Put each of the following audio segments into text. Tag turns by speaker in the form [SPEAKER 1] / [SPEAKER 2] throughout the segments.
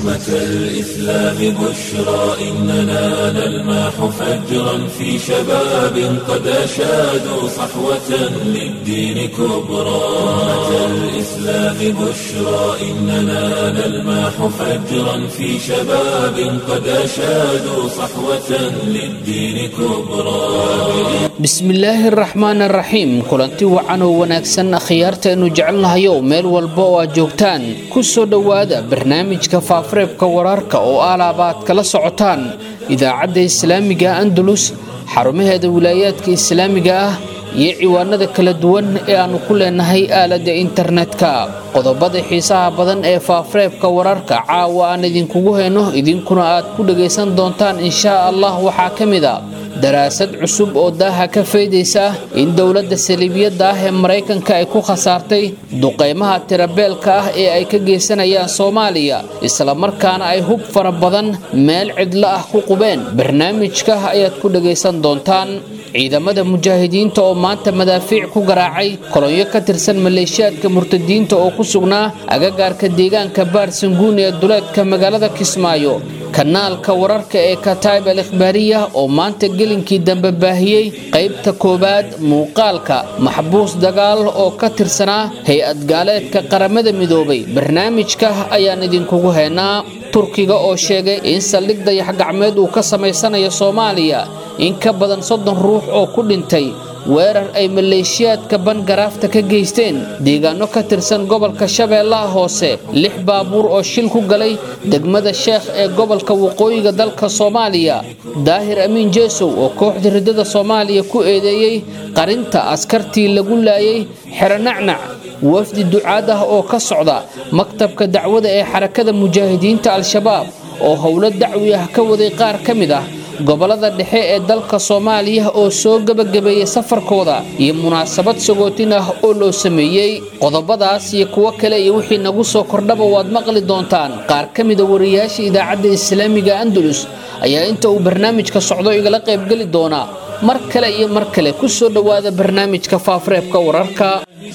[SPEAKER 1] أمة الإسلام بشرى إننا نلمح فجرا في شباب قد أشادوا صحوة للدين كبرى أمة الإسلام بشرى إننا نلمح فجرا في شباب قد أشادوا صحوة للدين كبرى
[SPEAKER 2] bismillaahi araxmaan araxiim kulanti wacan oo wanaagsan akhyaartaenu jecelnahayow meel walba oo aad joogtaan ku soo dhowaada barnaamijka faafareebka wararka oo alaaba aad kala socotaan idaacadda islaamiga andalus xarumaheeda wilaayaadka islaamiga ah iyo ciwaanada kala duwan ee aannu ku leenahay aaladda internetka qodobada xiisaha badan ee faafareebka wararka caawa aan idinkugu hayno idinkuna aad ku dhagaysan doontaan inshaa allah waxaa ka mid a daraasad cusub oo daaha ka faydaysa in dowladda saliibiyadda ah ee maraykanka ay ku khasaartay duqaymaha tirabeelka ah ee ay ka geysanayaan soomaaliya islamarkaana ay hub fara badan meel cidlo ah ku qubeen barnaamijka ayaad ku dhagaysan doontaan ciidamada mujaahidiinta oo maanta madaafiic ku garaacay kolonyo ka tirsan maleeshiyaadka murtadiinta oo ku sugnaa agagaarka deegaanka baarsanguun ee duleedka magaalada kismaayo kanaalka wararka ee kataib al ikhbaariya oo maanta gelinkii dambe baahiyey qaybta koowaad muuqaalka maxbuus dagaal oo ka tirsanaa hay-ad gaaleedka qaramada midoobay barnaamijka ayaan idinkugu haynaa turkiga oo sheegay in saldhig dayax-gacmeed uu ka samaysanayo soomaaliya in ka badan soddon ruux oo ku dhintay weerar ay maleeshiyaadka bangaraafta ka geysteen deegaano ka tirsan gobolka shabeellaha hoose lix baabuur oo shil ku galay degmada sheekh ee gobolka waqooyiga dalka soomaaliya daahir amiin jeesow oo kooxda riddada soomaaliya ku eedeeyey qarinta askartii lagu laayay xeronacnac wafdi ducaad ah oo ka socda maktabka dacwada ee xarakada mujaahidiinta al-shabaab oo howlo dacwi ah ka waday qaar ka mid ah gobolada dhexe ee dalka soomaaliya oo soo gebagabeeyey safarkooda iyo munaasabad sagootin ah oo loo sameeyey qodobadaas iyo kuwo kale iyo wixii nagu soo kordhaba waad maqli doontaan qaar ka mida wariyaasha idaacadda islaamiga andalus ayaa inta uu barnaamijka socdo igala qaybgeli doonaa mar kale iyo mar kale ku soo dhowaada barnaamijka faafareebka wararka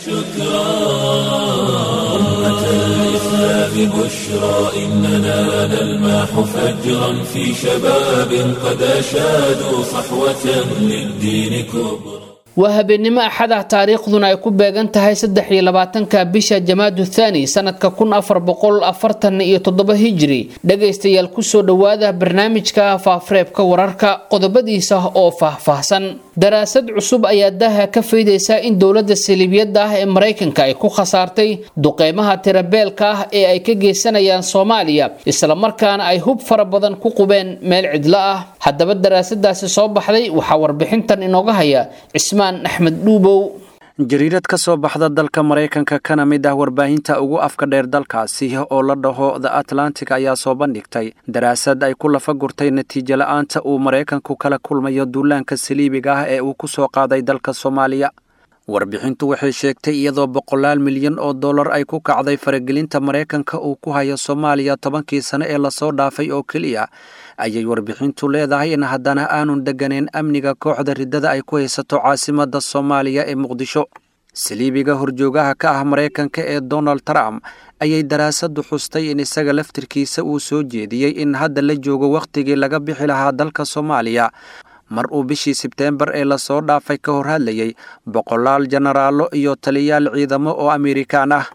[SPEAKER 1] بشرى إننا نلمح فجرا في شباب قد أشادوا صحوة للدين كبرى
[SPEAKER 2] waa habeennimo axada taariikhduna ay ku beegan tahay saddex iyo labaatanka bisha jamaadu thaani sanadka kun afar boqol afartan iyo toddoba hijiri dhagaystayaal kusoo dhowaada barnaamijka faafareebka wararka qodobadiisa oo faahfaahsan daraasad cusub ayaa daaha ka faydaysa in dowladda saliibiyadda ah ee maraykanka ay ku khasaartay duqeymaha tirabeelka ah ee ay ka geysanayaan soomaaliya islamarkaana ay hub fara badan ku qubeen meel cidlo ah haddaba daraasadaasi soo baxday waxaa warbixintan inooga haya cismaan axmed dhuubow
[SPEAKER 3] jariirad ka soo baxda dalka maraykanka kana mid ah warbaahinta ugu afka dheer dalkaasi oo la dhaho the atlantic ayaa soo bandhigtay daraasad ay ku lafa gurtay natiijo la-aanta uu maraykanku kala kulmayo duulaanka saliibiga ah ee uu ku soo qaaday dalka soomaaliya warbixintu waxay sheegtay iyadoo boqolaal milyan oo dollar ay ku kacday faragelinta maraykanka uu ku hayo soomaaliya tobankii sane ee lasoo dhaafay oo keliya ayay warbixintu leedahay in haddana aanun degganayn amniga kooxda riddada ay ku haysato caasimadda soomaaliya ee muqdisho saliibiga horjoogaha ka ah maraykanka ee donald trump ayay daraasaddu xustay in isaga laftirkiisa uu soo jeediyey in hadda la joogo wakhtigii laga bixi lahaa dalka soomaaliya mar uu bishii sebteembar ee lasoo dhaafay ka hor hadlayay boqolaal jenaraallo iyo taliyaal ciidamo oo amerikaan ah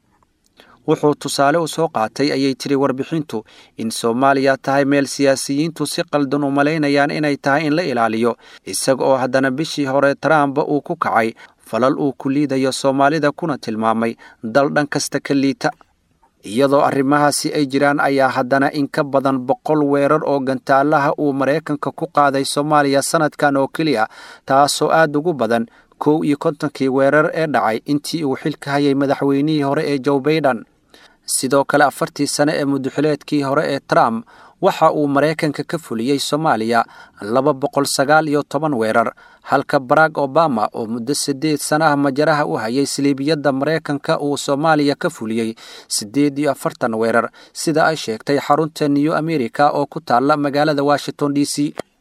[SPEAKER 3] wuxuu tusaale u soo qaatay ayay tiri warbixintu in soomaaliya tahay meel siyaasiyiintu si qaldan u malaynayaan inay tahay in la ilaaliyo isaga oo haddana bishii hore trump uu ku kacay falal uu ku liidayo soomaalida kuna tilmaamay dal dhan kasta ka liita iyadoo arrimahaasi ay jiraan ayaa haddana in ka badan boqol weerar oo gantaalaha uu maraykanka ku qaaday soomaaliya sanadkan oo keliya taasoo aad ugu badan kow iyo kontonkii weerar ee dhacay intii uu xilka hayay madaxweynihii hore ee joe baiden sidoo kale afartii sane ee muduxileedkii hore ee trump waxa uu maraykanka ka fuliyey soomaaliya laba boqol sagaal iyo toban weerar halka barack obama oo muddo siddeed sana ah majaraha u hayay saliibiyadda maraykanka uu soomaaliya ka fuliyey siddeed iyo afartan weerar sida ay sheegtay xarunta new america oo ku taalla magaalada washington d c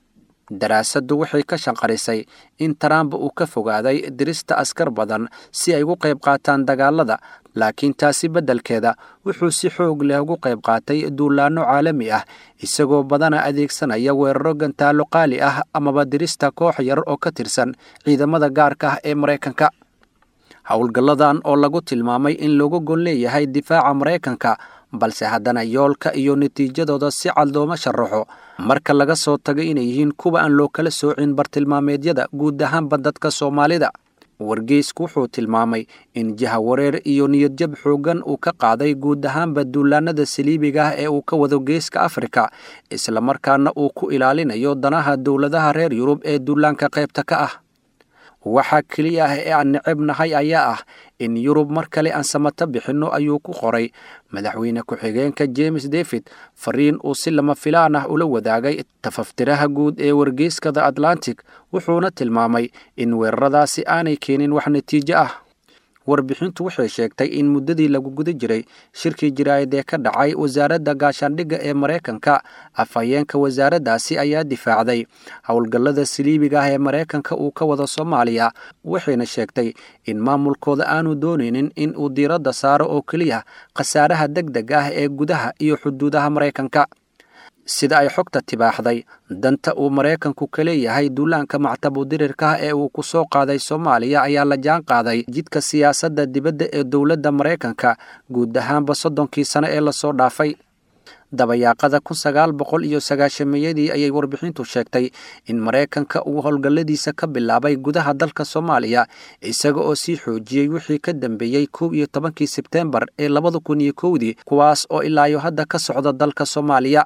[SPEAKER 3] daraasaddu waxay ka shanqarisay in trump uu ka fogaaday dirista askar badan si ay ugu qayb qaataan dagaalada laakiin taasi beddelkeeda wuxuu si xoog leh ugu qayb qaatay duulaanno caalami ah isagoo badana adeegsanaya weeraro gantaallo qaali ah amaba dirista koox yar oo ka tirsan ciidamada gaarka ah ee maraykanka howlgalladan oo lagu tilmaamay in looga gon leeyahay difaaca maraykanka balse haddana yoolka iyo natiijadooda si cad looma sharaxo marka laga soo tago inay yihiin kuwa aan loo kala soocin bartilmaameedyada guud ahaanba dadka soomaalida wargeysku wuxuu tilmaamay in jahawareer iyo niyadjab xooggan uu ka qaaday guud ahaanba duulaanada saliibiga ah ee uu ka wado geeska afrika islamarkaana uu ku ilaalinayo danaha dowladaha reer yurub ee duulaanka qaybta ka ah waxaa keliya ah ee aan necebnahay ayaa ah in yurub mar kale aan samato bixinno ayuu ku qoray madaxweyne ku-xigeenka james david fariin uu si lama filaan ah ula wadaagay tafaftiraha guud ee wargeyskada atlantic wuxuuna tilmaamay in weeraradaasi aanay keenin wax natiijo ah warbixintu waxay sheegtay in muddadii lagu guda jiray shirkii jiraayad ee ka dhacay wasaaradda gaashaandhigga ee maraykanka afhayeenka wasaaraddaasi ayaa difaacday howlgallada saliibiga ah ee maraykanka uu ka wado soomaaliya waxayna sheegtay in maamulkooda aanu doonaynin in uu diiradda saaro oo keliya khasaaraha deg deg ah ee gudaha iyo xuduudaha maraykanka sida ay xogta tibaaxday danta uu maraykanku ka leeyahay duulaanka mactabu dirirka ee uu ku soo qaaday soomaaliya ayaa la jaan qaaday jidka siyaasadda dibadda ee dowladda maraykanka guud ahaanba soddonkii sano ee lasoo dhaafay dabayaaqada kun sagaal boqol iyo sagaashameyadii ayay warbixintu sheegtay in maraykanka uu howlgalladiisa ka bilaabay gudaha dalka soomaaliya isaga oo sii xoojiyey wixii ka dambeeyey kow iyo tobankii sebteembar ee labada kun iyo kowdii kuwaas oo ilaayo hadda ka socda dalka soomaaliya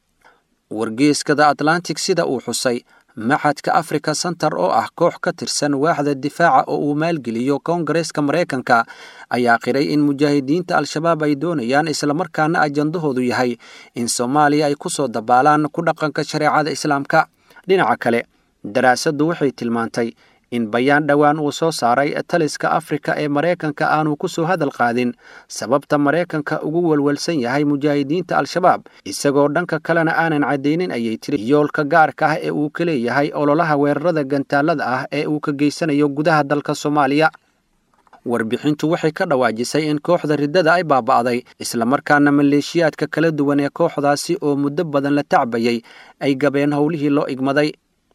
[SPEAKER 3] wargeeskada atlantic sida uu xusay maxadka africa center oo ah koox ka tirsan waaxda difaaca oo uu maalgeliyo koongareeska maraykanka ayaa qiray in mujaahidiinta al-shabaab ay doonayaan islamarkaana ajandahoodu yahay in soomaaliya ay ku soo dabaalaan ku dhaqanka shareecada islaamka dhinaca kale daraasaddu waxay tilmaantay in bayaan dhowaan uu soo saaray taliska afrika ee maraykanka aanu ku soo hadal qaadin sababta maraykanka ugu welwelsan yahay mujaahidiinta al-shabaab isagoo dhanka kalena aanan caddaynin ayay tiri yoolka gaarka ah ee uu ka leeyahay ololaha weerarada gantaalada ah ee uu ka geysanayo gudaha dalka soomaaliya warbixintu waxay ka dhawaajisay in kooxda riddada ay baaba'day islamarkaana maleeshiyaadka kala duwan ee kooxdaasi oo muddo badan la tacbayay ay gabeen howlihii loo igmaday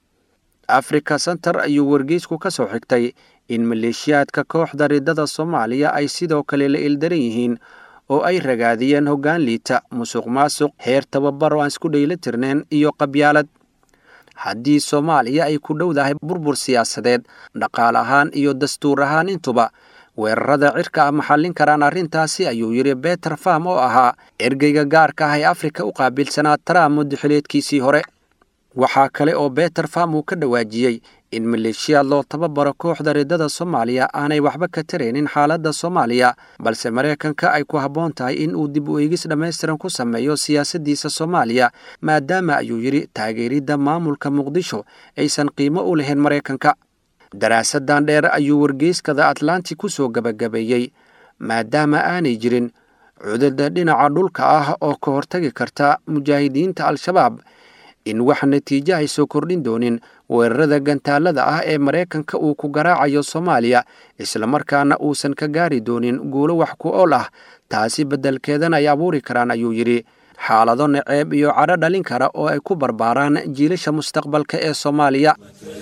[SPEAKER 3] africa center ayuu wargeysku ka soo xigtay in maleeshiyaadka kooxda riddada soomaaliya ay sidoo kale la ildaran yihiin oo ay ragaadiyeen hoggaan liita musuq maasuq heer tababar oo aan isku dhayla tirneen iyo qabyaalad haddii soomaaliya ay ku dhowdahay burbur siyaasadeed dhaqaal ahaan iyo dastuur ahaan intuba weerarada cirka ah maxallin karaan arrintaasi ayuu yidhi beter fam oo ahaa ergeyga gaarka ah ee afrika u qaabilsanaa trump muddaxileedkiisii hore waxaa kale oo beter fam uu ka dhawaajiyey in maleeshiyaad loo tababaro kooxda riddada soomaaliya aanay waxba ka taraynin xaaladda soomaaliya balse maraykanka ay ku habboon tahay in uu dib u eegis dhammaystiran ku sameeyo siyaasaddiisa soomaaliya maadaama ayuu yidhi taageeridda maamulka muqdisho aysan qiimo u lahayn maraykanka daraasadan dheer ayuu wargeyskada atlantic ku soo gebagabeeyey maadaama aanay jirin cudurda dhinaca dhulka ah oo ka hortagi karta mujaahidiinta al-shabaab in wax natiijo ay soo kordhin doonin weerarada gantaalada ah ee maraykanka uu ku garaacayo soomaaliya islamarkaana uusan ka gaari doonin guulo wax ku ool ah taasi beddelkeedana ay abuuri karaan ayuu yidhi xaalado naceeb iyo cadho dhalin kara oo ay ku barbaaraan jiilasha mustaqbalka ee soomaaliya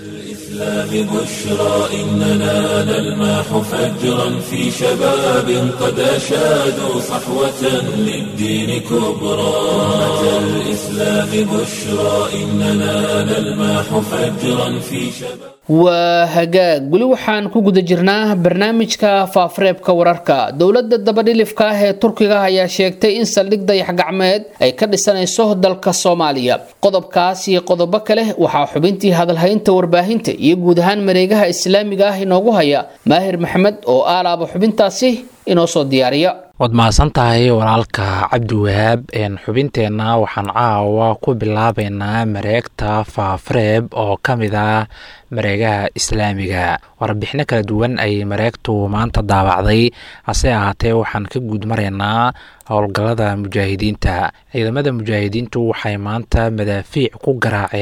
[SPEAKER 1] الإسلام بشرى إننا نلمح فجرا في شباب قد أشادوا صحوة للدين كبرى أمة الإسلام بشرى إننا نلمح فجرا في شباب
[SPEAKER 2] waa hagaag weli waxaan ku guda jirnaa barnaamijka faafareebka wararka dowladda dabadhilifka ah ee turkiga ayaa sheegtay in saldhig dayax gacmeed ay ka dhisanayso dalka soomaaliya qodobkaas iyo qodobo kale waxaa xubintii hadalhaynta warbaahinta iyo guud ahaan mareegaha islaamiga ah inoogu haya maahir maxamed oo aalaaba xubintaasi inoo soo diyaariya
[SPEAKER 4] waad mahadsan tahay walaalka cabdiwahaab xubinteenna waxaan caawa ku bilaabeynaa mareegta faafareeb oo ka mid ah mareegaha islaamiga warbixino kala duwan ayay mareegtu maanta daabacday hase ahaatee waxaan ka guud maraynaa howlgallada mujaahidiinta ciidamada mujaahidiintu waxay maanta madaafiic ku garaaceen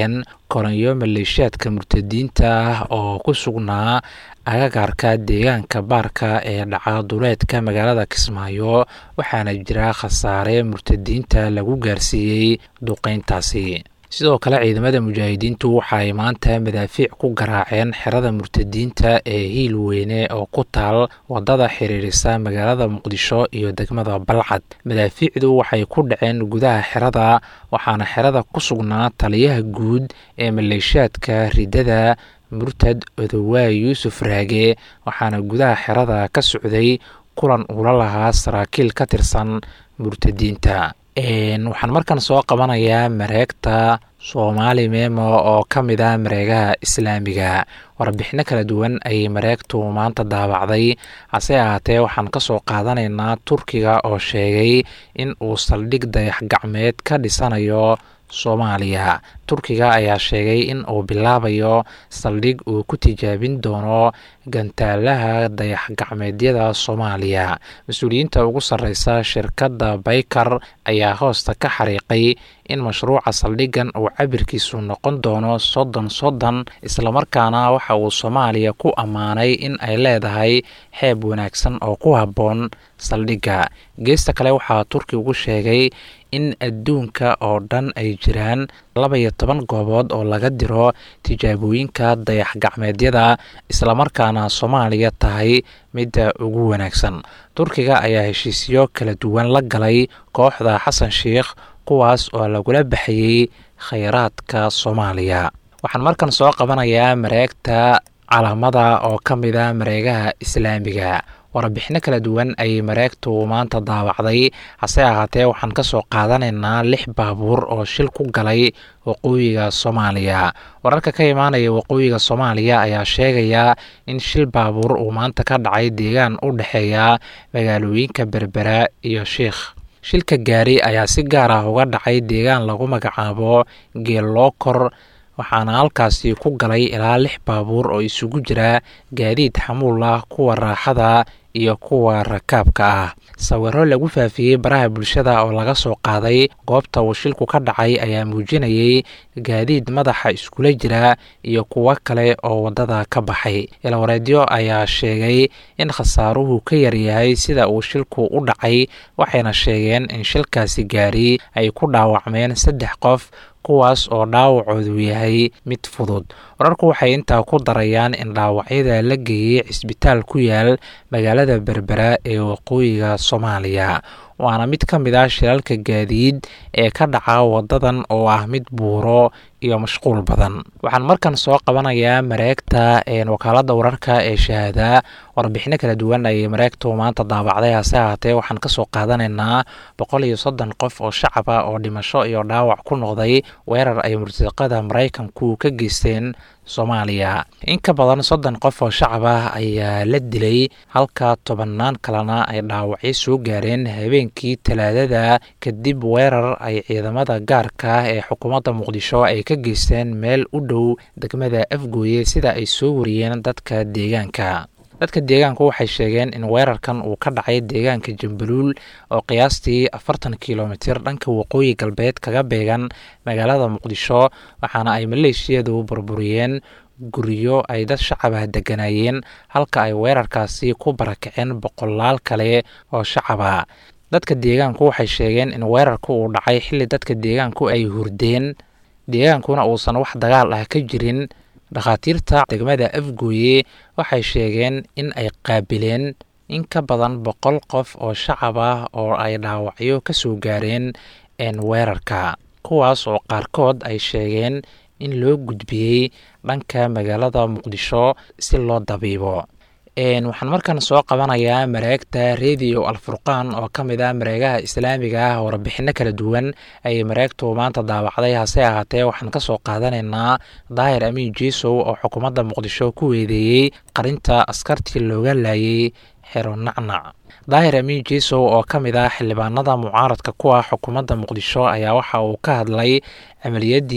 [SPEAKER 4] koranyo maleeshiyaadka murtadiinta ah oo ku sugnaa agagaarka deegaanka baarka ee dhaca duleedka magaalada kismaayo waxaana jira khasaare murtadiinta lagu gaarsiiyey duqeyntaasi sidoo kale ciidamada mujaahidiintu waxa ay maanta madaafiic ku garaaceen xerada murtadiinta ee hiil weyne oo ku taal wadada xiriirisa magaalada muqdisho iyo degmada balcad madaafiicdu waxay ku dhaceen gudaha xerada waxaana xerada ku sugnaa taliyaha guud ee maleeshiyaadka ridada murtad odowaay yuusuf raage waxaana gudaha xerada ka socday kulan uula lahaa saraakiil ka tirsan murtadiinta waxaan markan soo qabanayaa mareegta soomaali memo oo ka mid ah mareegaha islaamiga warbixino kala duwan ayay mareegtu maanta daabacday hase ahaatee waxaan ka soo qaadanaynaa turkiga oo sheegay in uu saldhig dayax gacmeed ka dhisanayo soomaaliya turkiga ayaa sheegay in uu bilaabayo saldhig uu ku tijaabin doono gantaalaha dayax gacmeedyada soomaaliya mas-uuliyiinta ugu sarreysa shirkadda baykar ayaa hoosta ka xariiqay in mashruuca saldhigan uu cabirkiisu noqon doono soddon soddon islamarkaana waxa uu soomaaliya ku ammaanay in ay leedahay xeeb wanaagsan oo ku habboon saldhigga geesta kale waxaa turkigu sheegay in adduunka oo dhan ay jiraan laba iyo toban goobood oo laga diro tijaabooyinka dayax gacmeedyada islamarkaana soomaaliya tahay midda ugu wanaagsan turkiga ayaa heshiisyo kala duwan la galay kooxda xasan sheikh kuwaas oo lagula baxayey khayraadka soomaaliya waxaan markan soo qabanayaa mareegta calaamada oo ka mid a mareegaha islaamiga warbixino kala duwan ayay mareegtu maanta daawacday hase ahaatee waxaan ka soo qaadanaynaa lix baabuur oo shil ku galay waqooyiga soomaaliya wararka ka imaanaya waqooyiga soomaaliya ayaa sheegaya in shil baabuur uu maanta ka dhacay deegaan u dhexeeya magaalooyinka berbera iyo sheikh shilka gaari ayaa si gaar ah uga dhacay deegaan lagu magacaabo geellookor waxaana halkaasi ku galay ilaa lix baabuur oo isugu jira gaadiid xamuul ah kuwa raaxada iyo kuwa rakaabka ah sawiro lagu faafiyey baraha bulshada oo laga soo qaaday goobta uu shilku ka dhacay ayaa muujinayay gaadiid madaxa iskula jira iyo kuwo kale oo waddada ka baxay ilwareedyo ayaa sheegay in khasaaruhu ka yaryahay sida uu shilku u dhacay waxayna sheegeen in shilkaasi gaari ay ku dhaawacmeen saddex qof kuwaas oo dhaawacoodu yahay mid fudud wararku waxay intaa ku darayaan in dhaawacyada la geeyey cisbitaal ku yaal magaalada berbera ee waqooyiga soomaaliya waana mid ka mid ah shilalka gaadiid ee ka dhaca wadadan oo ah mid buuro iyo mashquul badan waxaan markan soo qabanayaa mareegta wakaalada wararka ee shahaada warbixino kala duwan ayay mareegtu maanta daabacday hase ahaatee waxaan kasoo qaadanaynaa boqol iyo soddon qof oo shacab ah oo dhimasho iyo dhaawac ku noqday weerar ay murtaqada maraykanku ka geysteen soomaaliya in ka badan soddon qof oo shacab ah ayaa la dilay halka tobannaan kalena ay dhaawacyo soo gaareen habeenkii talaadada kadib weerar ay ciidamada gaarka ah ee xukuumadda muqdisho ay ka geysteen meel u dhow degmada afgooye sida ay soo wariyeen dadka deegaanka dadka deegaanku waxay sheegeen in weerarkan uu ka dhacay deegaanka jambaluul oo qiyaastii afartan kilomitir dhanka waqooyi galbeed kaga beegan magaalada muqdisho waxaana ay maleeshiyadu burburiyeen guryo ay dad shacab ah deganayeen halka ay weerarkaasi ku barakaceen boqolaal kale oo shacab ah dadka deegaanku waxay sheegeen in weerarku uu dhacay xilli dadka deegaanku ay hurdeen deegaankuna uusan wax dagaal ah ka jirin dhakhaatiirta degmada afgooye waxay sheegeen in ay qaabileen in ka badan boqol qof oo shacab ah oo ay dhaawacyo ka soo gaareen weerarka kuwaas oo qaarkood ay sheegeen in loo gudbiyey dhanka magaalada muqdisho si loo dabiibo waxaan markan soo qabanayaa mareegta radio alfurqaan oo ka mid ah mareegaha islaamiga ah warbixino kala duwan ayay mareegtu maanta daawacday hase ahaatee waxaan kasoo qaadanaynaa daahir amiin jiisow oo xukuumadda muqdisho ku weedeeyey qarinta askartii looga laayay xero nacnac daahir amiin jiisow oo ka mid ah xildhibaanada mucaaradka ku ah xukuumadda muqdisho ayaa waxa uu ka hadlay camaliyadii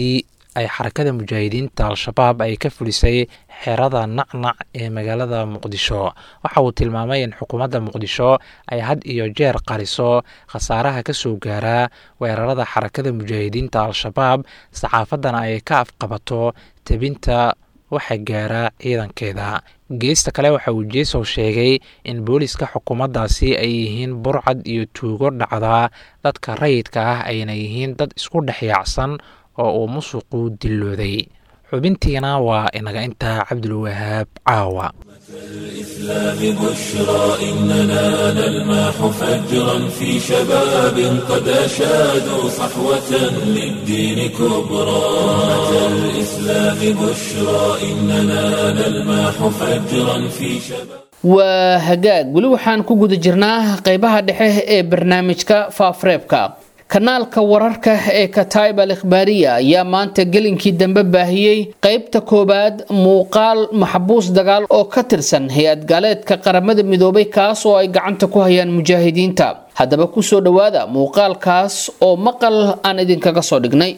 [SPEAKER 4] ay xarakada mujaahidiinta al-shabaab ay ka fulisay xerada nacnac ee magaalada muqdisho waxa uu tilmaamay in xukuumadda muqdisho ay had iyo jeer qariso khasaaraha ka soo gaaraa weerarada xarakada mujaahidiinta al-shabaab saxaafaddana ay ka afqabato tebinta waxa gaara ciidankeeda geesta kale waxa uu jeesow sheegay in booliska xukuumaddaasi ay yihiin burcad iyo tuugo dhacda dadka rayidka ah ayna yihiin dad isku dhex yaacsan oo uu musuqu dillooday xubintiina waa inaga intaa cabdulwahaab caawa
[SPEAKER 1] الإسلام بشرى إننا نلمح فجرا في شباب قد أشادوا صحوة للدين كبرى أتى الإسلام بشرى إننا نلمح فجرا في شباب
[SPEAKER 2] waa hagaag weli waxaan ku guda jirnaa qeybaha dhexe ee barnaamijka faafreebka kanaalka wararka ee kataib al ikhbaariya ayaa maanta gelinkii dambe baahiyey qeybta koowaad muuqaal maxbuus dagaal oo ka tirsan hay-ad gaaleedka qaramada midoobay kaas oo ay gacanta ku hayaan mujaahidiinta haddaba kusoo dhowaada muuqaalkaas oo maqal aan idinkaga soo dhignay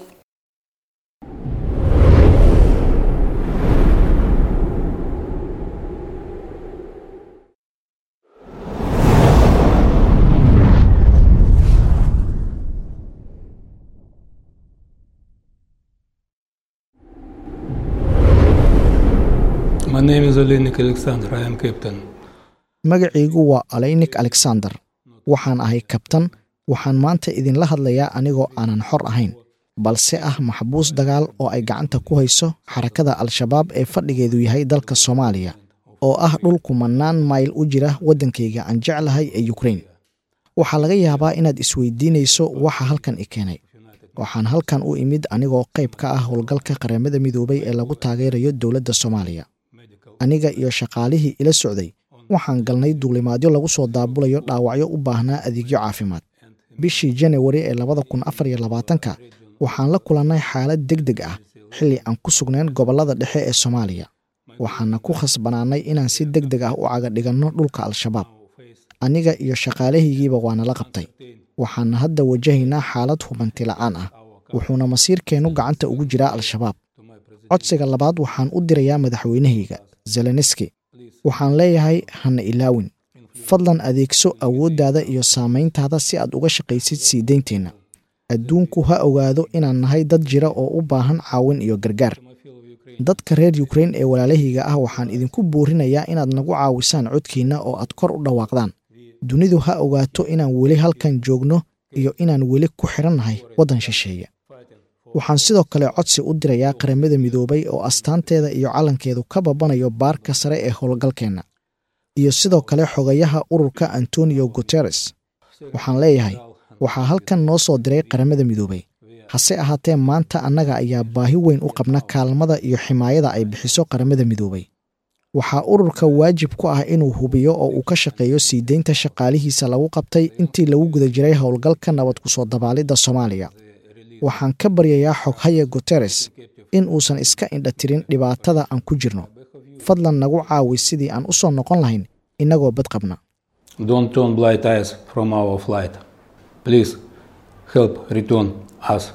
[SPEAKER 5] My name is Olenik Alexander. I am captain.
[SPEAKER 6] magacaygu waa aleynik alexander waxaan ahay kabtan waxaan maanta idinla hadlayaa anigoo aanan xor ahayn balse ah maxbuus dagaal oo ay gacanta ku hayso xarakada al-shabaab ee fadhigeedu yahay dalka soomaaliya oo ah dhul kumanaan mayl u jira waddankayga aan jeclahay ee yukrain waxaa laga yaabaa inaad isweydiinayso waxa halkan i keenay waxaan halkan u imid anigoo qayb ka ah howlgalka qaramada midoobay ee lagu taageerayo dowladda soomaaliya aniga iyo shaqaalihii ila socday waxaan galnay duulimaadyo lagu soo daabulayo dhaawacyo u baahnaa adeegyo caafimaad bishii janawari ee labada kun afar iyo labaatanka waxaan la kulannay xaalad deg deg ah xilli aan ku sugnayn gobollada dhexe ee soomaaliya waxaana ku khasbanaannay inaan si deg deg ah u cagadhiganno dhulka al-shabaab aniga iyo shaqaalahaygiiba waana la qabtay waxaana hadda wajahaynaa xaalad hubanti la'aan ah wuxuuna masiirkeennu gacanta ugu jiraa al-shabaab codsiga labaad waxaan u dirayaa madaxweynahayga zelenski waxaan leeyahay hana ilaawin fadlan adeegso awooddaada iyo saamayntaada si aad uga shaqaysid sii deynteenna adduunku ha ogaado inaan nahay dad jira oo u baahan caawin iyo gargaar dadka reer yukrain ee walaalahayga ah waxaan idinku boorinayaa inaad nagu caawisaan codkiinna oo aad kor u dhawaaqdaan dunidu ha ogaato inaan weli halkan joogno iyo inaan weli ku xidhannahay waddan shisheeye waxaan sidoo kale codsi u dirayaa qaramada midoobay oo astaanteeda iyo calankeedu ka babanayo baarka sare ee howlgalkeenna iyo sidoo kale xogayaha ururka antonio guteres waxaan leeyahay waxaa halkan noo soo diray qaramada midoobay hase ahaatee maanta annaga ayaa baahi weyn u qabna kaalmada iyo ximaayada ay bixiso qaramada midoobay waxaa ururka waajib ku ah inuu hubiyo oo uu ka shaqeeyo sii deynta shaqaalihiisa lagu qabtay intii lagu guda jiray howlgalka nabad kusoo dabaalidda soomaaliya waxaan ka baryayaa xoghaya guteres in uusan iska indhatirin dhibaatada aan ku jirno fadlan nagu caawi sidii aan u soo noqon lahayn innagoo bad qabna
[SPEAKER 5] Don't turn blind eyes from our flight. Please help return us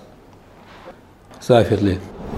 [SPEAKER 5] safely.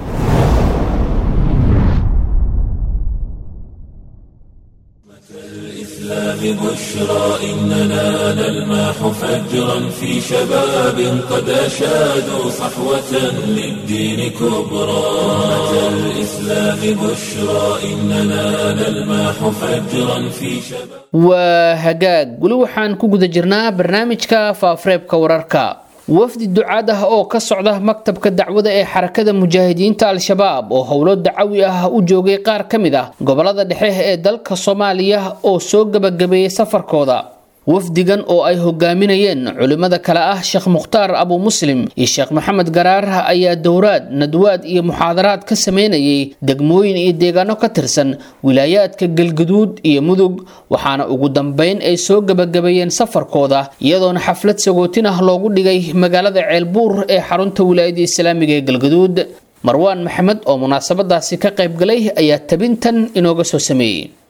[SPEAKER 1] الإسلام بشرى إننا نلمح فجرا في شباب قد أشادوا صحوة للدين كبرى أتى الإسلام بشرى إننا نلمح فجرا في شباب
[SPEAKER 2] waa hagaag weli waxaan ku guda jirnaa barnaamijka faafareebka wararka wafdi ducaad ah oo ka socda maktabka dacwada ee xarakada mujaahidiinta al-shabaab oo howlo dacawi ah u joogay qaar ka mid ah gobolada dhexe ee dalka soomaaliya oo soo gabagabeeyey safarkooda wafdigan oo ay hogaaminayeen culimmada kale ah sheekh mukhtaar abu muslim iyo sheekh maxamed garaar ayaa dowraad nadwaad iyo muxaadaraad ka sameynayay degmooyin iyo deegaano ka tirsan wilaayaadka galguduud iyo mudug waxaana ugu dambeyn ay soo gabagabeeyeen safarkooda iyadoona xaflad sagootin ah loogu dhigay magaalada ceelbuur ee xarunta wilaayada islaamiga ee galguduud marwaan maxamed oo munaasabadaasi ka qaybgalay ayaa tabintan inooga soo sameeyey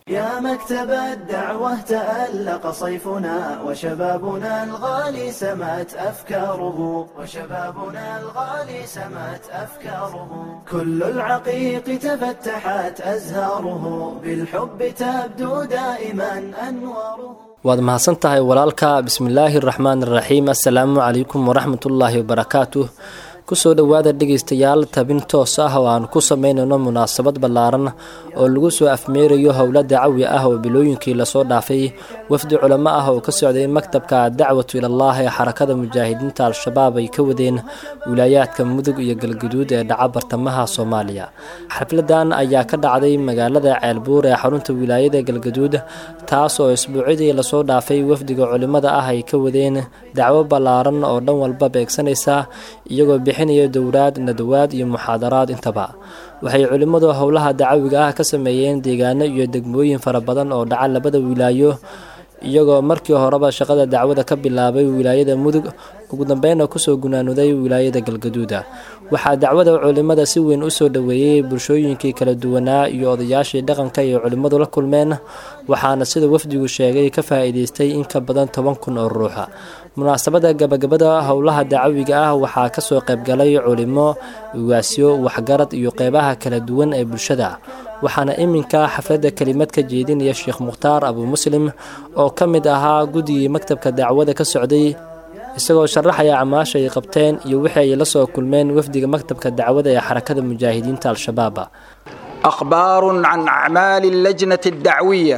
[SPEAKER 7] يا مكتب الدعوة تألق صيفنا وشبابنا الغالي سمت أفكاره وشبابنا الغالي سمت أفكاره كل العقيق تفتحت أزهاره بالحب تبدو دائما أنواره
[SPEAKER 8] waad mahadsan tahay walaalka bismillaahi raxmaan raxiim assalaamu calaykum waraxmatullaahi wabarakaatuh kusoo dhowaada dhegaystayaal tabin toos ah oo aan ku sameynayno munaasabad ballaaran oo lagu soo afmeerayo howla dacawi ah oo bilooyinkii lasoo dhaafay wafdi culamo ah oo ka socday maktabka dacwatu ilallaah ee xarakada mujaahidiinta al-shabaab ay ka wadeen wilaayaadka mudug iyo galguduud ee dhaca bartamaha soomaaliya xafladan ayaa ka dhacday magaalada ceelbuur ee xarunta wilaayada galguduud taas oo isbuucidii lasoo dhaafay wafdiga culimmada ah ay ka wadeen dacwo ballaaran oo dhan walba beegsanaysa iyagoo bixinaya dowlaad nadawaad iyo muxaadaraad intaba waxay culimmadu howlaha dacawiga ah ka sameeyeen deegaano iyo degmooyin fara badan oo dhaca labada wilaayo iyagoo markii horeba shaqada dacwada ka bilaabay wilaayada mudug ugu dambeyna kusoo gunaanuday wilaayada galgaduuda waxaa dacwada culimmada si weyn usoo dhoweeyey bulshooyinkii kala duwanaa iyo odayaashii dhaqanka ay culimmadu la kulmeen waxaana sida wafdigu sheegay ka faa'iidaystay in ka badan toban kun oo ruuxa munaasabada gabagabada howlaha dacawiga ah waxaa kasoo qaybgalay culimo ugaasyo waxgarad iyo qeybaha kala duwan ee bulshada waxaana iminka xafladda kelimad ka jeedinaya sheekh mukhtaar abu muslim oo ka mid ahaa guddigii maktabka dacwada ka socday isagoo sharaxaya camaasha ay qabteen iyo wixii ay la soo kulmeen wafdiga maktabka dacwada ee xarakada mujaahidiinta al-shabaab
[SPEAKER 9] أخبار عن أعمال اللجنة الدعوية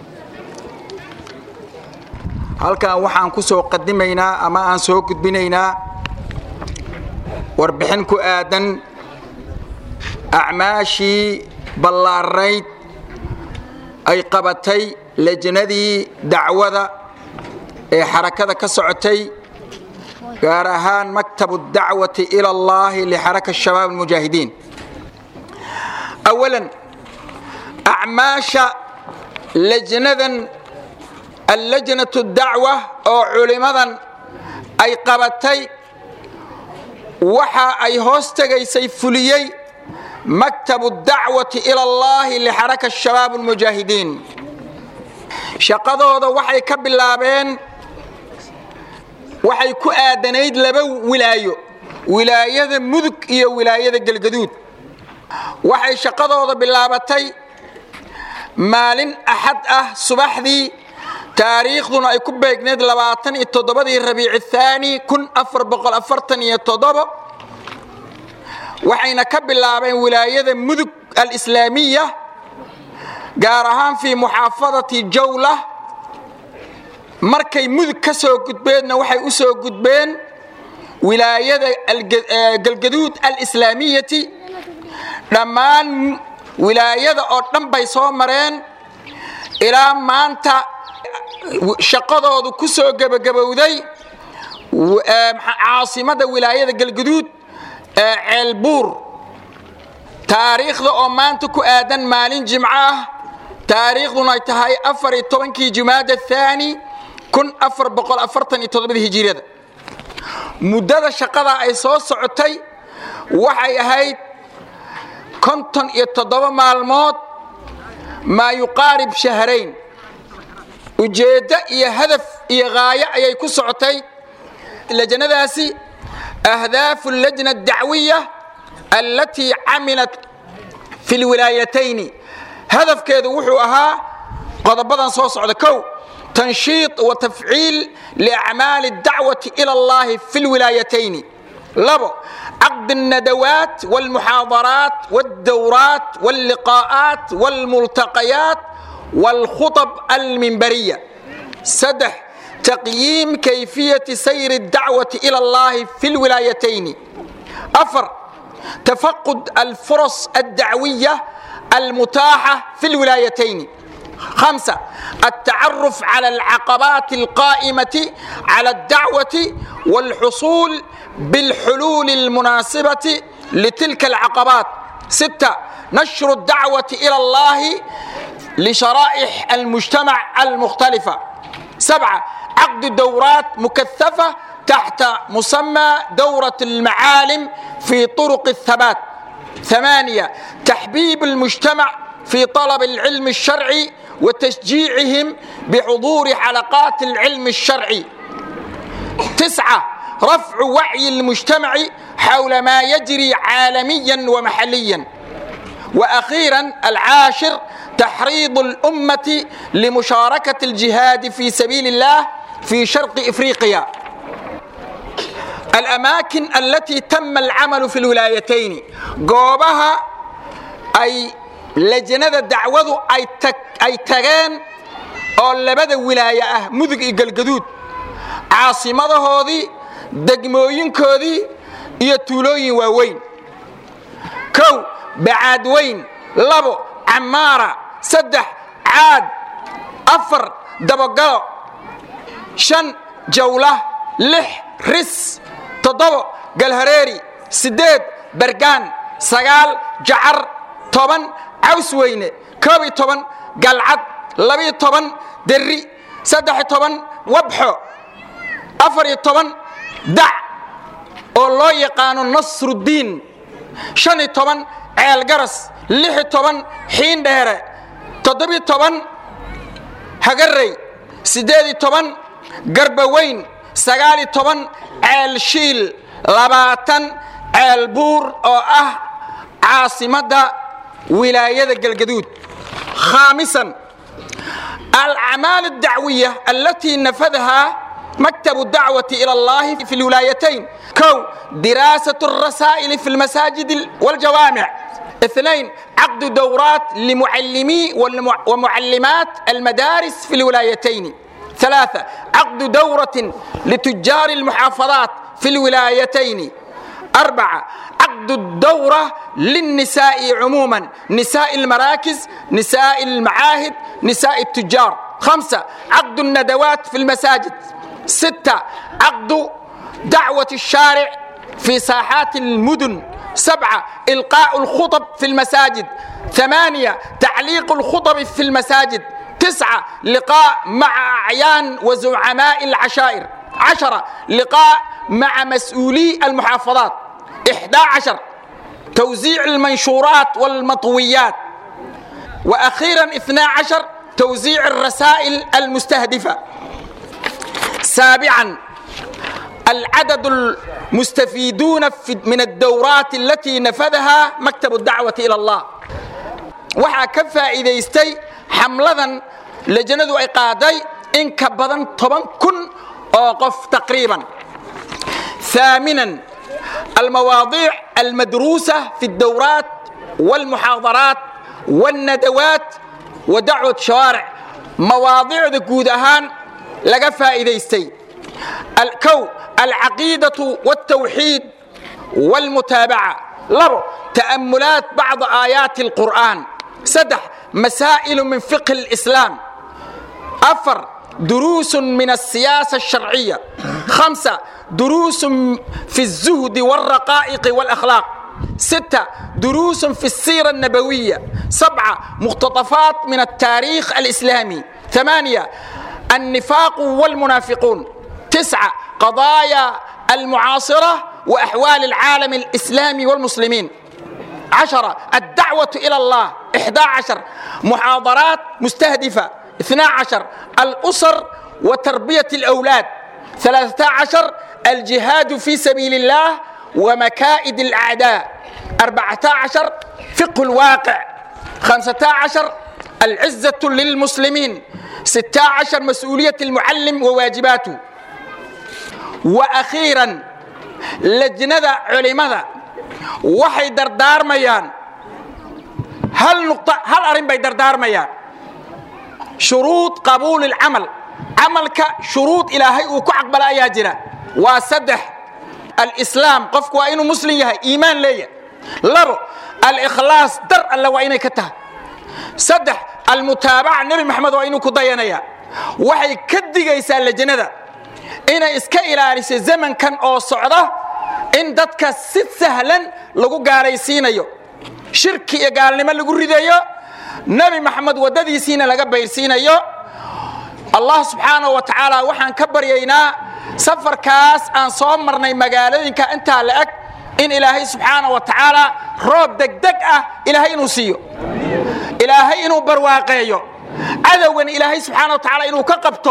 [SPEAKER 9] halkan waxaan ku soo qadimaynaa ama aan soo gudbinaynaa warbixin ku aadan acmaashii ballaarnayd ay qabatay lejnadii dacwada ee xarakada ka socotay gaar ahaan maktabu dacwati ila allahi lixaraka shabaab almujaahidiin awalan acmaasha lejnadan allajnatu dacwa oo culimmadan ay qabatay waxa ay hoos tegaysay fuliyey maktabu dacwati ila allahi lixaraka shabaab almujaahidiin shaqadooda waxay ka bilaabeen waxay ku aadanayd laba wilaayo wilaayada mudug iyo wilaayada galgaduud waxay shaqadooda bilaabatay maalin axad ah subaxdii taariikhduna ay ku beegneed labaatan iyo toddobadii rabiici thaani kun afar boqol afartan iyo toddobo waxayna ka bilaabeen wilaayada mudug alislaamiya gaar ahaan fii muxaafadati jawla markay mudug ka soo gudbeedna waxay u soo gudbeen wilaayada galgaduud alislaamiyati dhammaan wilaayada oo dhan bay soo mareen ilaa maanta shaqadoodu ku soo gebagabowday caasimada wilaayada galguduud ee ceelbuur taariikhda oo maanta ku aadan maalin jimco ah taariikhduna ay tahay afar iyo tobankii jumaada thaani kun afar boqol afartan iyo toddobada hijiriyada muddada shaqada ay soo socotay waxay ahayd konton iyo toddoba maalmood maa yuqaarib shahrayn ujeeddo iyo hadaf iyo haayo ayay ku socotay lajnadaasi ahdaafu lajna dacwiya allatii camilat fi lwilaayatayni hadafkeedu wuxuu ahaa qodobadan soo socda kow tanshiid wa tafciil liacmaali dacwati ila allahi fi lwilaayatayni labo عقد الندوات والمحاضرات والدورات واللقاءات والملتقيات والخطب المنبرية سدح تقييم كيفية سير الدعوة إلى الله في الولايتين أفر تفقد الفرص الدعوية المتاحة في الولايتين خمسة التعرف على العقبات القائمة على الدعوة والحصول بالحلول المناسبة لتلك العقبات ستة نشر الدعوة إلى الله لشرائح المجتمع المختلفة سبعة عقد دورات مكثفة تحت مسمى دورة المعالم في طرق الثبات ثمانية تحبيب المجتمع في طلب العلم الشرعي وتشجيعهم بحضور حلقات العلم الشرعي تسعة رفع وعي المجتمع حول ما يجري عالميا ومحليا وأخيرا العاشر تحريض الأمة لمشاركة الجهاد في سبيل الله في شرق إفريقيا الأماكن التي تم العمل في الولايتين قوبها أي لجنة دعوة أي, تك أي تغان أو لبدا ولاية مذق القدود عاصمة هذه دقموين كودي iyo tuulooyin waaweyn kow bacaad weyn labo camaara saddex caad afar dabogalo shan jawla lix ris toddobo galhareeri siddeed bergaan sagaal jacar toban caws weyne koob iyo toban galcad labiyo toban derri saddex iyo toban wabxo afar iyo toban dac oo loo yaqaano nasruddiin shan iyo toban ceel garas lix iyo toban xiin dheere toddobiyo toban hagarey siddeed iyo toban garbaweyn sagaal iyo toban ceel shiil labaatan ceel buur oo ah caasimadda wilaayada galgaduud khaamisan alacmaal addacwiya allatii nafadahaa مكتب الدعوة إلى الله في الولايتين كو دراسة الرسائل في المساجد والجوامع اثنين عقد دورات لمعلمي ومعلمات المدارس في الولايتين ثلاثة عقد دورة لتجار المحافظات في الولايتين أربعة عقد الدورة للنساء عموما نساء المراكز نساء المعاهد نساء التجار خمسة عقد الندوات في المساجد ستة عقد دعوة الشارع في ساحات المدن سبعة إلقاء الخطب في المساجد ثمانية تعليق الخطب في المساجد تسعة لقاء مع أعيان وزعماء العشائر عشرة لقاء مع مسؤولي المحافظات إحدى عشر توزيع المنشورات والمطويات وأخيرا اثنا عشر توزيع الرسائل المستهدفة سابعا العدد المستفيدون من الدورات التي نفذها مكتب الدعوة إلى الله waxaa ka faa'iidaystay xamladan lajanadu ay qaaday in ka badan toban kun oo qof taqriiban ثامنا المواضيع المدروسة في الدورات والمحاضرات والندوات ودعوة الشوارع مواضيع جود أهان laga faa'iidaystay kow alcaqiidatu waltawxiid walmutaabaca labo ta'amulaat bacdi aayaati alqur'aan saddex masaa'ilu min fiqhi alislaam afar دروس من السياسة الشرعية خمسة دروس في الزهد والرقائق والأخلاق ستة دروس في السيرة النبوية سبعة مقتطفات من التاريخ الإسلامي ثمانية النفاق والمنافقون تسعة قضايا المعاصرة وأحوال العالم الإسلامي والمسلمين عشرة الدعوة إلى الله إحدى عشر محاضرات مستهدفة اثنا عشر الأسر وتربية الأولاد ثلاثة عشر الجهاد في سبيل الله ومكائد الأعداء أربعة عشر فقه الواقع خمسة عشر العزة للمسلمين ستة عشر مسؤولية المعلم وواجباته وأخيرا لجنة علماء waxay dardaarmayaan hal nuqto hal arrin bay dardaarmayaan shuruud qabuuli alcamal camalka shuruud ilaahay uu ku caqbala ayaa jira waa saddex alislaam qofku waa inuu muslim yahay iimaan leeyahay labo alikhlaas dar alle waa inay ka tahay saddex almutaabaca nebi maxamed waa inuu ku dayanaya waxay ka digaysaa lajnada inay iska ilaaliso zamankan oo socda in dadka si sahlan lagu gaalaysiinayo shirki iyo gaalnimo lagu ridayo nebi maxamed waddadiisiina laga bayrsiinayo allah subxaanahu wa tacaala waxaan ka baryaynaa safarkaas aan soo marnay magaalooyinka intaa la eg in ilaahay subxaanahu wa tacaala roob degdeg ah ilaahay inuu siiyo ilaahay inuu barwaaqeeyo cadowgan ilaahay subxaana wa tacaala inuu ka qabto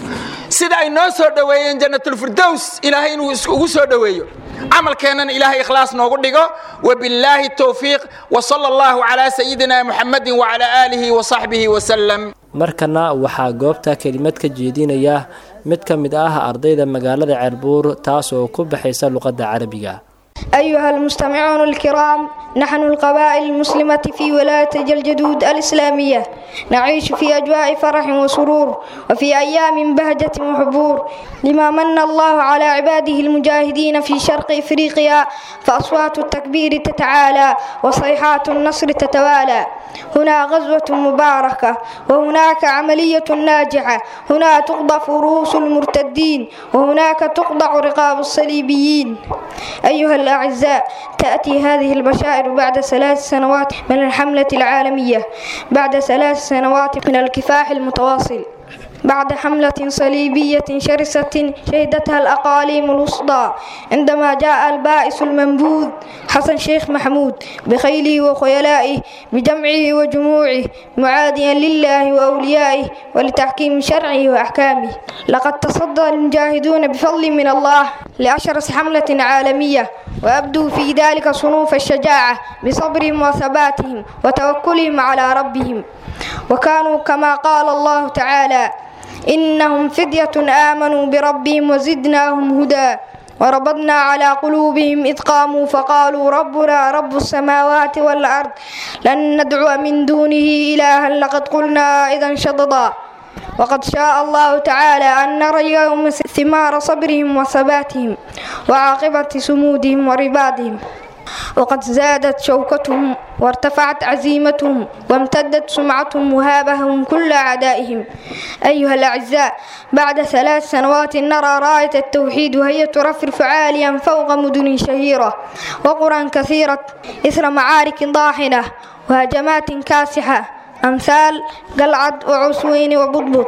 [SPEAKER 9] sida ay noo soo dhoweeyeen jannatulfirdows ilaahay inuu ugu soo dhoweeyo camalkeennana ilaahay ikhlaas noogu dhigo wabillaahi towfiiq wsala allahu calaa sayidina muxamadin wacalaa aalihi wasaxbihi wasalam
[SPEAKER 8] markana waxaa goobta kelimad ka jeedinaya mid ka mid ah ardayda magaalada ceelbuur taas oo ku baxaysa luqadda carabiga
[SPEAKER 10] أيها المستمعون الكرام نحن القبائل المسلمة في ولاية جلجدود الإسلامية نعيش في أجواء فرح وسرور وفي أيام بهجة وحبور لما من الله على عباده المجاهدين في شرق إفريقيا فأصوات التكبير تتعالى وصيحات النصر تتوالى هنا غزوة مباركة وهناك عملية ناجحة هنا تقضف رؤوس المرتدين وهناك تقطع رقاب الصليبيين أيها الأعزاء تأتي هذه البشائر بعد ثلاث سنوات من الحملة العالمية بعد ثلاث سنوات من الكفاح المتواصل بعد حملة صليبية شرسة شهدتها الأقاليم الوسطى عندما جاء البائس المنبوذ حسن شيخ محمود بخيله وخيلائه بجمعه وجموعه معاديا لله وأوليائه ولتحكيم شرعه وأحكامه لقد تصدى المجاهدون بفضل من الله لأشرس حملة عالمية وأبدوا في ذلك صنوف الشجاعة بصبرهم وثباتهم وتوكلهم على ربهم وكانوا كما قال الله تعالى إنهم فدية آمنوا بربهم وزدناهم هدى وربطنا على قلوبهم إذ قاموا فقالوا ربنا رب السماوات والأرض لن ندعو من دونه إلها لقد قلنا إذا شططا وقد شاء الله تعالى أن نرى اليوم ثمار صبرهم وثباتهم وعاقبة سمودهم وربادهم وقد زادت شوكتهم وارتفعت عزيمتهم وامتدت سمعتهم وهابهم كل أعدائهم أيها الأعزاء بعد ثلاث سنوات نرى راية التوحيد وهي ترفرف عاليا فوق مدن شهيرة وقرى كثيرة إثر معارك ضاحنة وهجمات كاسحة أمثال قلعد وعسوين وبطبط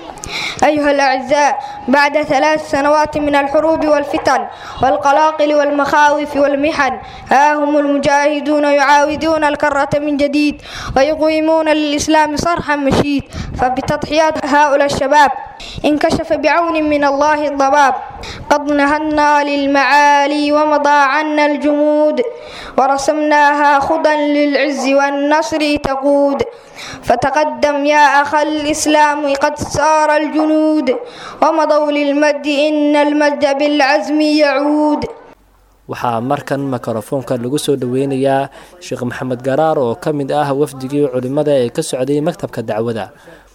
[SPEAKER 10] أيها الأعزاء بعد ثلاث سنوات من الحروب والفتن والقلاقل والمخاوف والمحن ها هم المجاهدون يعاودون الكرة من جديد ويقيمون للإسلام صرحا مشيد فبتضحيات هؤلاء الشباب انكشف بعون من الله الضباب قد نهضنا للمعالي ومضى عنا الجمود ورسمناها خضا للعز والنصر تقود فتقدم يا أخ الإسلام قد سار الجنود ومضوا للمد إن المجد بالعزم يعود
[SPEAKER 8] waxaa markan mikrofoonka lagu soo dhoweynayaa sheekh maxamed garaar oo ka mid ah wafdigii culimmada ee ka socday maktabka dacwada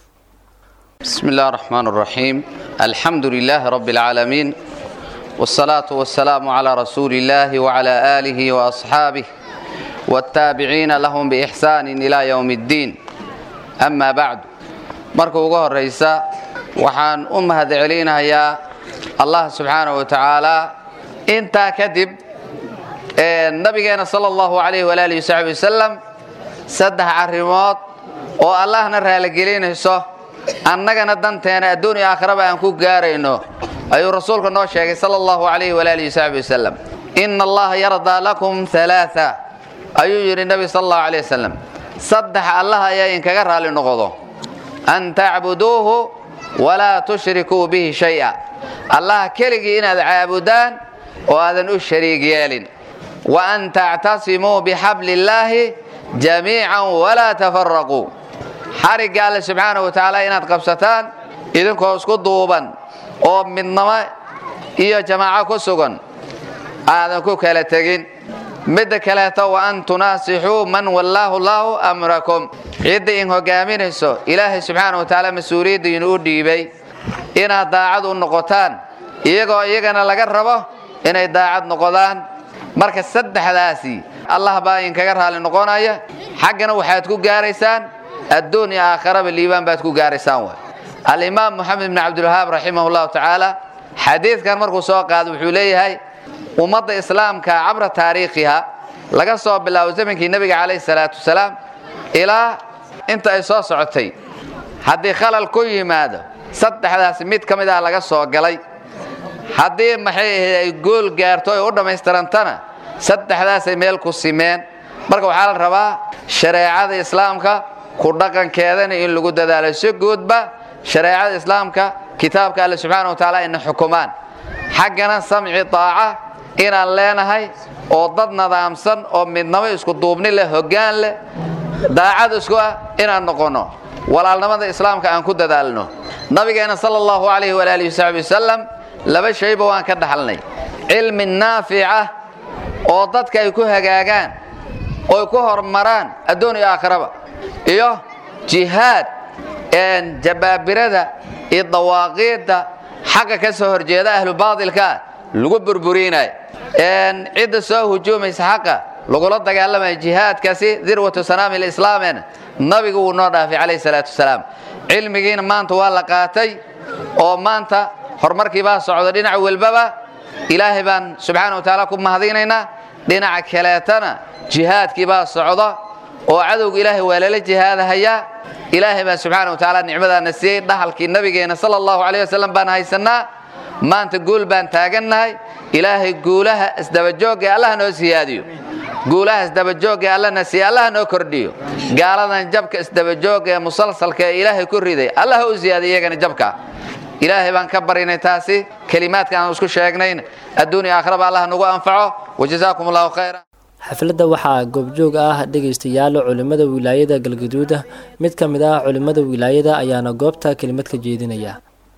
[SPEAKER 11] بسم الله الرحمن الرحيم الحمد لله رب العالمين والصلاة والسلام على رسول الله وعلى آله وأصحابه والتابعين لهم بإحسان إلى يوم الدين أما بعد marka ugu horeysa waxaan u mahadcelinayaa allah subxaanaه wa tacaala intaa kadib nabigeena sala allahu alayh walaalihi wasaxbi wasalam saddex arrimood oo allahna raaligelinayso annagana danteena adduun iyo aakhiraba aan ku gaarayno ayuu rasuulka noo sheegay sala allahu alayh walaalihi wasaxbi wasalam ina allaha yardaa lakum alaaa ayuu yidhi nabi sal allahu alayh wasalam saddex allah ayaa inkaga raali noqdo an tacbuduuhu walaa tushrikuu bihi shaya allah keligii inaad caabudaan oo aadan u shariig yeelin wa an tactasimuu bixabli illaahi jamiican walaa tafaraquu xarigga alle subxaanahu wa tacaala inaad qabsataan idinkoo isku duuban oo midnamo iyo jamaaco ku sugan aadan ku kala tegin midda kaleeto wa an tunaasixuu man wallaahu llaahu amrakum cidda in hogaaminayso ilaahay subxaana wa tacaala mas-uuliyadda inuu dhiibay inaad daacad u noqotaan iyagoo iyagana laga rabo inay daacad noqodaan marka saddexdaasi allah baa inkaga raali noqonaya xaggana waxaad ku gaaraysaan adduun iyo aakharaba liibaan baad ku gaaraysaan way alimaam moxamed bn cabdilwahaab raximah llahu tacaala xadiidkan markuu soo qaado wuxuu leeyahay ummadda islaamka cabra taariikhiha laga soo bilaabo zamankii nebiga calayhi salaatu wasalaam ilaa inta ay soo socotay haddii khalal ku yimaado saddexdaasi mid ka mid ah laga soo galay haddii maxay ahayd ay gool gaarto ay u dhammaystirantana saddexdaasay meel ku simeen marka waxaa la rabaa shareecada islaamka ku dhaqankeedana in lagu dadaalo si guudba shareecada islaamka kitaabka alle subxaana wa tacaala ina xukumaan xaggana samci daaca inaan leenahay oo dad nadaamsan oo midnamo isku duubni leh hoggaan leh daacad isku ah inaan noqonno walaalnimada islaamka aan ku dadaalno nabigeena sala allahu calayhi walaalihi wasaxbi wasalam laba shayba waan ka dhaxalnay cilmi naafica oo dadka ay ku hagaagaan oy ku horumaraan adduun iyo aakhiraba iyo jihaad jabaabirada iyo dawaaqiidda xaqa ka soo horjeeda ahlu baadilkaa lagu burburinayo cidda soo hujuumaysa xaqa lagula dagaalamaya jihaadkaasi dirwatu sanaami lislaamena nabigu wuu noo dhaafay calayhi salaatu wasalaam cilmigiina maanta waa la qaatay oo maanta horumarkii baa socda dhinac walbaba ilaahay baan subxaana wa tacaala ku mahadinaynaa dhinaca kaleetana jihaadkii baa socda oo cadowga ilaahay waa lala jihaadahayaa ilaahay baa subxaana wa tacaala nicmadaana siiyey dhahalkii nabigeena sala allahu calayh wasalam baan haysannaa maanta guul baan taagannahay ilaahay guulaha isdabajoogga ee allaha noo siyaadiyo guulaha isdabajoogga ee allana siiya allaha noo kordhiyo gaaladan jabka isdabajoogga ee musalsalka ee ilaahay ku riday allaha u siyaadiy iyagana jabka ilaahay baan ka barinay taasi kelimaadka aan isku sheegnayn adduun iyo aakhiraba allah nagu anfaco wajazaakum allahu khayra
[SPEAKER 8] xafladda waxaa goobjoog ah dhegaystayaal culimmada wilaayada galgaduuda mid ka mid ah culimmada wilaayada ayaana goobta kelimad ka jeedinaya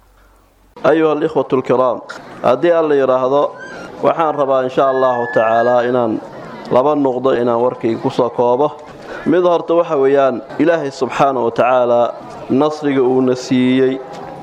[SPEAKER 12] ayuha alikhwatu alkiraam haddii alla yidhaahdo waxaan rabaa insha allahu tacaalaa inaan laba nuqdo inaan warkayga ku soo koobo mid horta waxa weeyaan ilaahay subxaana wa tacaalaa nasriga uuna siiyey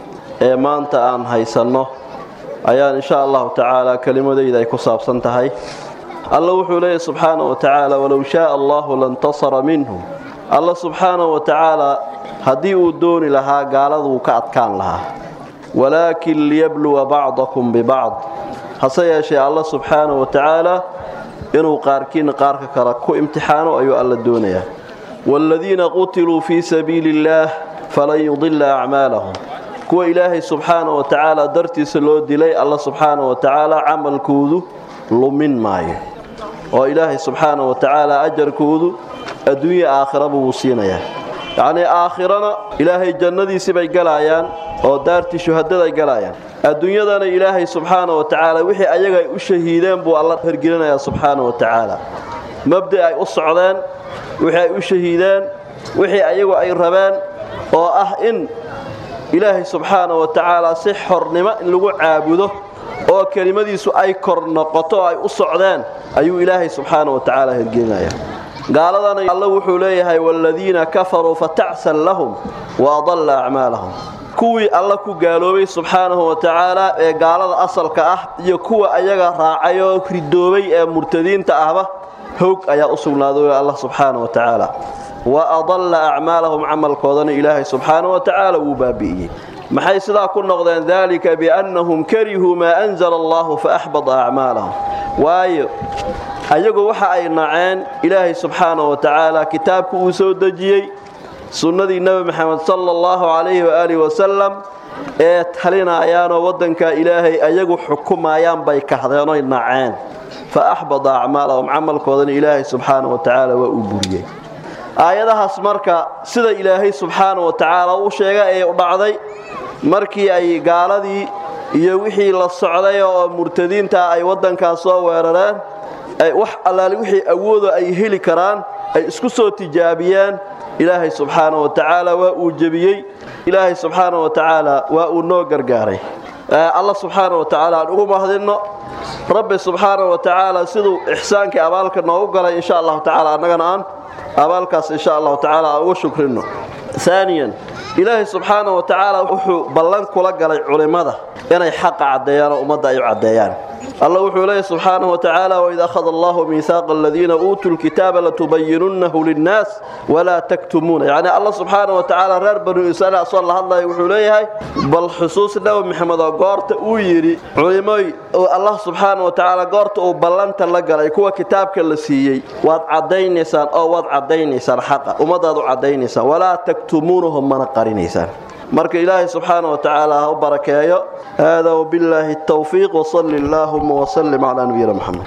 [SPEAKER 12] ee maanta aan haysanno ayaan insha allahu tacaalaa kelimadayda ay ku saabsan tahay alla wuxuu leeyahy subxaana wa tacaala walow shaaa allahu lantasara minhum alla subxaana wa tacaalaa haddii uu dooni lahaa gaaladuu ka adkaan lahaa walaakin liyabluwa bacdakum bibacd hase yeeshee alla subxaana wa tacaala inuu qaarkiina qaarka kale ku imtixaano ayuu alla doonayaa waaladiina qutiluu fii sabiili illaah falan yudila acmaalahum kuwa ilaahay subxaana wa tacaala dartiisa loo dilay alla subxaana wa tacaala camalkoodu lumin maayo oo ilaahay subxaana wa tacaala ajarkoodu adduunya aakhiraba wuu siinayaa yacnii aakhirana ilaahay jannadiisii bay galaayaan oo daartii shuhadaday galaayaan adduunyadana ilaahay subxaana wa tacaala wixii ayaga ay u shahiideen buu alla hergelinayaa subxaana wa tacaala mabda ay u socdeen wixii ay u shahiideen wixii ayagu ay rabeen oo ah in ilaahay subxaana wa tacaala si xornimo in lagu caabudo oo kelimadiisu ay kor noqoto oo ay u socdeen ayuu ilaahay subxaana wa tacaala hergelinayaa gaaladana alla wuxuu leeyahay waaladiina kafaruu fatacsan lahum wa adalla acmaalahum kuwii alla ku gaaloobay subxaanahu wa tacaala ee gaalada asalka ah iyo kuwa ayaga raacay oo ridoobay ee murtadiinta ahba howg ayaa u sugnaaday allah subxaana wa tacaala wa adalla acmaalahum camalkoodana ilaahay subxaana wa tacaala wuu baabi'iyey maxay sidaa ku noqdeen dalika biannahum karihuu maa anzala allahu faaxbada acmaalahum waayo ayagu waxa ay naceen ilaahay subxaana wa tacaala kitaabku uu soo dejiyey sunnadii nebi maxamed sala allahu calayhi waaalih wasalam ee talinayaanoo waddanka ilaahay ayagu xukumayaan bay kahdeenoy naceen fa axbada acmaalahum camalkoodana ilaahay subxaana wa tacaala waa uu buriyey aayadahaas marka sida ilaahay subxaana wa tacaala u sheegay ee u dhacday markii ay gaaladii iyo wixii la socday oo murtadiinta ay waddankaas soo weerareen wax allaali wixii awoodo ay heli karaan ay isku soo tijaabiyeen ilaahay subxaana wa tacaala waa uu jebiyey ilaahay subxaana wa tacaala waa uu noo gargaaray alla subxaana wa tacaala aan ugu mahadinno rabbi subxaana wa tacaala siduu ixsaankii abaalka noogu galay insha allahu tacaala annagana aan abaalkaas insha allahu tacaala aan ugu shukrinno aaniyan ilaahay subxaana wa tacaala wuxuu ballan kula galay culimmada inay xaqa caddeeyaan oo ummadda ay u caddeeyaan alla wuxuu leeyahy subxaanahu wa tacaala waid akhada allahu miihaaqa aladiina uutuu lkitaaba latubayinunnahu linnaas walaa taktumuuna yacni alla subxaana wa tacaala reer banu israiil asoo la hadlaya wuxuu leeyahay bal xusuus nebi maxamed oo goorta uu yidhi culimoy allah subxaana wa tacaala goorta uu ballanta la galay kuwa kitaabka la siiyey waad caddaynaysaan oo waad caddaynaysaan xaqa ummadaad u caddaynaysaan walaa taktumuunahu mana qarinaysaan marka ilaahay subxaana wa tacaala ha u barakeeyo hada wbillaahi tawfiiq wsali allaahuma wsalim calaa nabiyina moxamed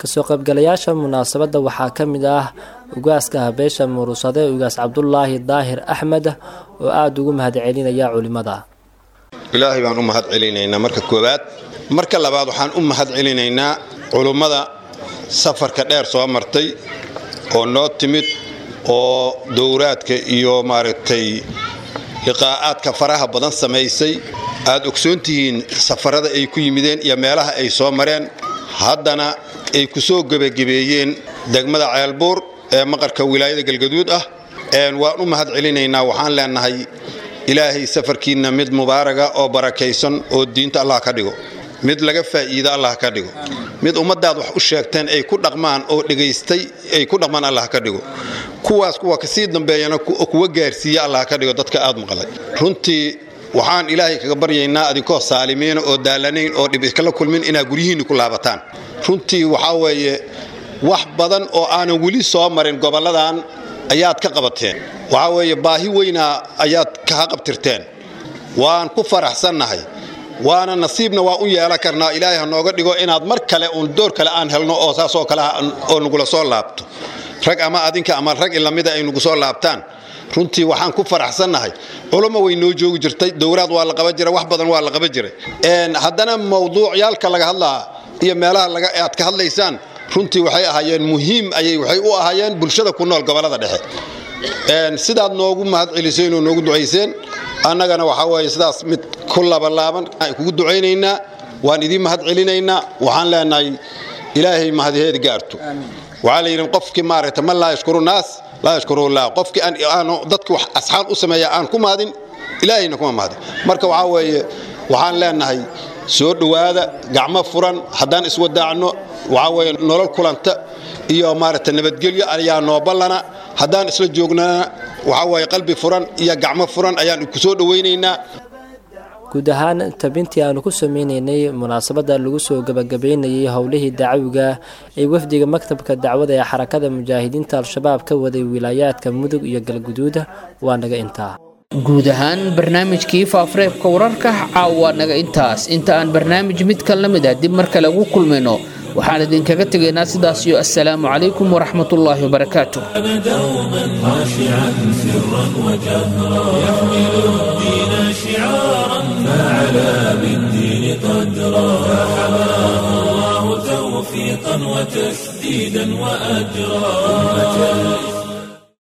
[SPEAKER 8] kasoo qaybgalayaasha munaasabadda waxaa ka mid ah ugaaska habeesha murusade ugaas cabdulaahi daahir axmed oo aada ugu mahadcelinaya culimmada
[SPEAKER 13] ilaahay baan u mahad celinaynaa marka koowaad marka labaad waxaan u mahad celinaynaa culummada safarka dheer soo martay oo noo timid oo dowraadka iyo maaragtay liqaa'aadka faraha badan samaysay aad ogsoon tihiin safarada ay ku yimideen iyo meelaha ay soo mareen haddana ay ku soo gebagebeeyeen degmada ceelbuur ee maqarka wilaayada galgaduud ah waan u mahad celinaynaa waxaan leenahay ilaahay safarkiinna mid mubaaraga oo barakaysan oo diinta allah ka dhigo mid laga faa'iida allah ka dhigo mid ummaddaad wax u sheegteen ay ku dhaqmaan oo dhegaystay ay ku dhaqmaan allah ka dhigo kuwaas kuwa kasii dambeeyana kuwa gaarsiiya allah ka dhigo dadka aad maqlay runtii waxaan ilaahay kaga baryaynaa adinkoo saalimiina oo daalanayn oo dhib iskala kulmin inaad guryihiinni ku laabataan runtii waxaa weeye wax badan oo aanan weli soo marin gobolladan ayaad ka qabateen waxaa weeye baahi weynaa ayaad kaha qabtirteen waan ku faraxsannahay waana nasiibna waa u yeelan karnaa ilaahay ha nooga dhigo inaad mar kale uun door kale aan helno oo saasoo kale oo nagula soo laabto rag ama adinka ama rag ilamida ay nagu soo laabtaan runtii waxaan ku faraxsannahay culummo way noo joogi jirtay dowraad waa la qaban jiray wax badan waa la qaban jiray haddana mawduucyaalka laga hadlaa iyo meelaha aad ka hadlaysaan runtii waxay ahaayeen muhiim ayay waxay u ahaayeen bulshada ku nool gobollada dhexe sidaad noogu mahad celiseen oo noogu ducayseen annagana waxaa weeye sidaas mid ku labalaaban kugu ducaynaynaa waan idiin mahad celinaynaa waxaan leenahay ilaahay mahadiheed gaarto waxaa la yidhi qofkii maaragtay man laa yashkuru naas laa yashkurullah qofkii aanu dadka wax asxaan u sameeya aan ku mahadin ilaahayna kuma mahadin marka waxaa weeye waxaan leenahay soo dhowaada gacmo furan haddaan iswadaacno waxaa weeye nolol kulanta iyo maaragtay nabadgelyo ayaa noo ballana haddaan isla joognana waxaa weeye qalbi furan iyo gacmo furan ayaan ku soo dhowaynaynaa
[SPEAKER 8] guud ahaan tabintii aanu ku sameyneynay munaasabadda lagu soo gebagabeynayay howlihii dacwiga ee wafdiga maktabka dacwada ee xarakada mujaahidiinta al-shabaab ka waday wilaayaadka mudug iyo galguduud waa naga intaa
[SPEAKER 2] guud ahaan barnaamijkii faafareebka wararka caawa naga intaas inta aan barnaamij mid ka la mid ah dib mar kale ugu kulmayno waxaan idinkaga tegaynaa sidaas iyo assalaamu calaykum waraxmatullaahi wabarakaatu
[SPEAKER 1] دوما خاشعا سرا وجهرا يحمل الدين شعارا فعلى بالدين قدرا فحماه الله توفيقا وتسديدا واجرا أمة